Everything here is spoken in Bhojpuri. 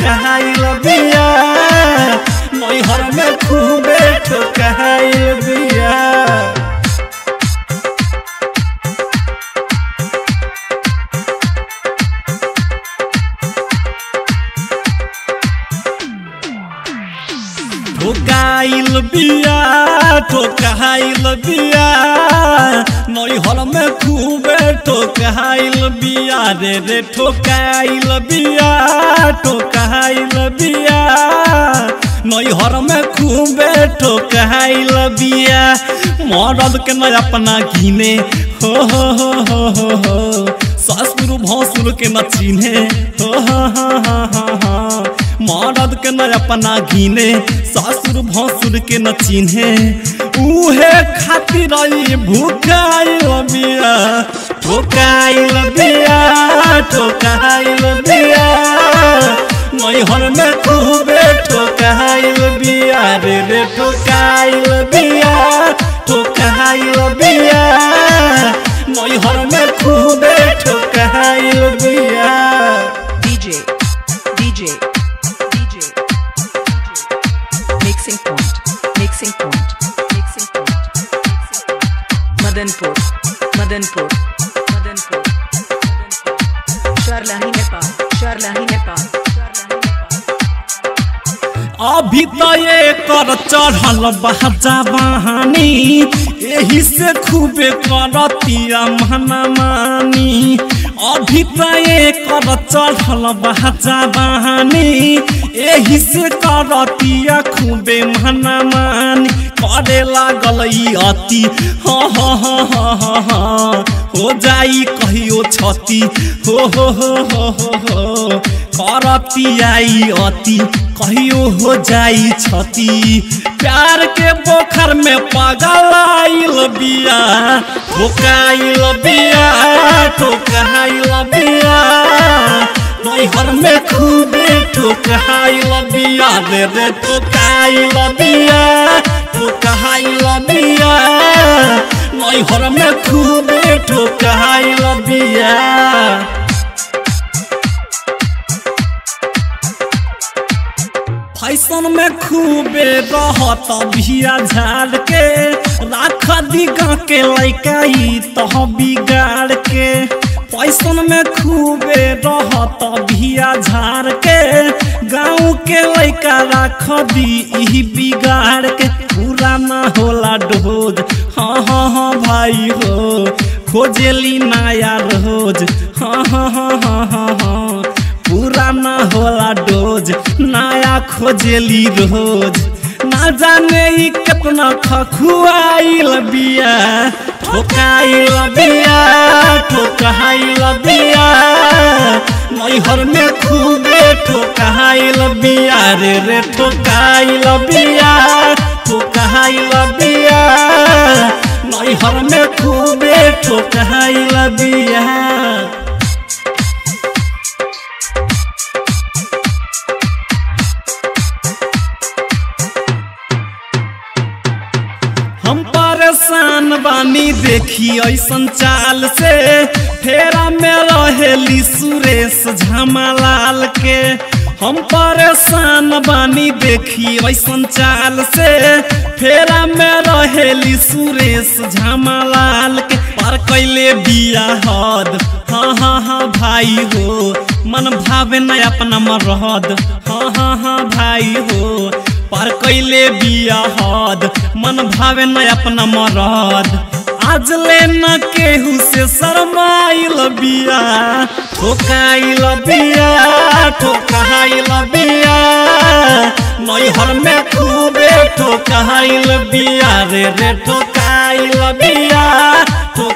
ठोकाइल बिया नैहर में खूबे ठोकाइल बिया ठोकाइल बिया ठोकाइल बिया नैहर में खूबे ठोकाइल बिया रे रे ठोकाइल बिया ठोकाइल बिया नैहर में खूबे ठोकाइल बिया मरद के न अपना घिने हो हो हो हो हो हो ससुर भसुर के न चिन्हे हो हो हो हो हो हो मरद के न अपना घिने ससुर भसुर के न चिन्हे उहे खातिर ई भूखाइल बिया ठोकाइल बिया ठोकाइल बिया नैहर में खूबे ठोकाइल बिया रे रे ठोकाइल बिया ठोकाइल बिया नैहर में खूबे ठोकाइल बिया DJ, DJ, DJ, mixing point, mixing point, mixing point, mixing point. Madanpur, Madanpur, Madanpur, Madanpur. Sharlahi Nepal, Sharlahi Nepal, Sharlahi Nepal. अभी तो ये कर चढ़ल बाजा बहानी यही से खूबे करतिया मना मानी अभी तो ये कर चढ़ल बाजा बहानी यही से करतिया खूबे मना मानी करे लागल ई अति हाँ हाँ हाँ हाँ हाँ हाँ हो जाई कहियो छती हो हो हो हो हो हो करती आई अति कहियो हो जाई छती प्यार के पोखर में पागल आइल बिया ठोकाइल बिया ठोकाइल बिया नैहर में खूबे ठोकाइल बिया रे रे ठोकाइल बिया ठोकाइल बिया नैहर में खूबे ठोकाइल बिया फैशन में खूबे रहत भिया झाड़ के राख दिगा के लैका ई तह बिगाड़ के फैशन में खूबे रहत भिया झाड़ के गाँव के लैका राख दी ई बिगाड़ के पूरा ना होला डोज हाँ हाँ हाँ भाई हो खोजेली नया रोज हाँ हाँ हाँ हाँ हाँ हाँ पूरा ना होला डोज नया खोजेली रोज ना जाने ई कितना खखुआइल बिया ठोकाइल बिया ठोकाइल बिया नैहर में खूबे ठोकाइल बिया रे रे ठोकाइल बिया ठोकाइल बिया नैहर में खूबे ठोकाइल बिया हम परेशान बानी देखी ऐसन चाल से फेरा में रहेली सुरेश झमालाल के हम परेशान बानी देखी ऐसन चाल से फेरा में रहेली सुरेश झमालाल के पर कैले बिया हद हाँ हाँ हाँ भाई हो मन भावे न अपना मरहद हाँ हाँ हाँ भाई हो पर कैले बिया हद मन भावे न अपना मरद आज ले न केहू से शरमाइल बिया ठोकाइल बिया ठोकाइल बिया नैहर में खूबे ठोकाइल बिया रे रे ठोकाइल बिया ठो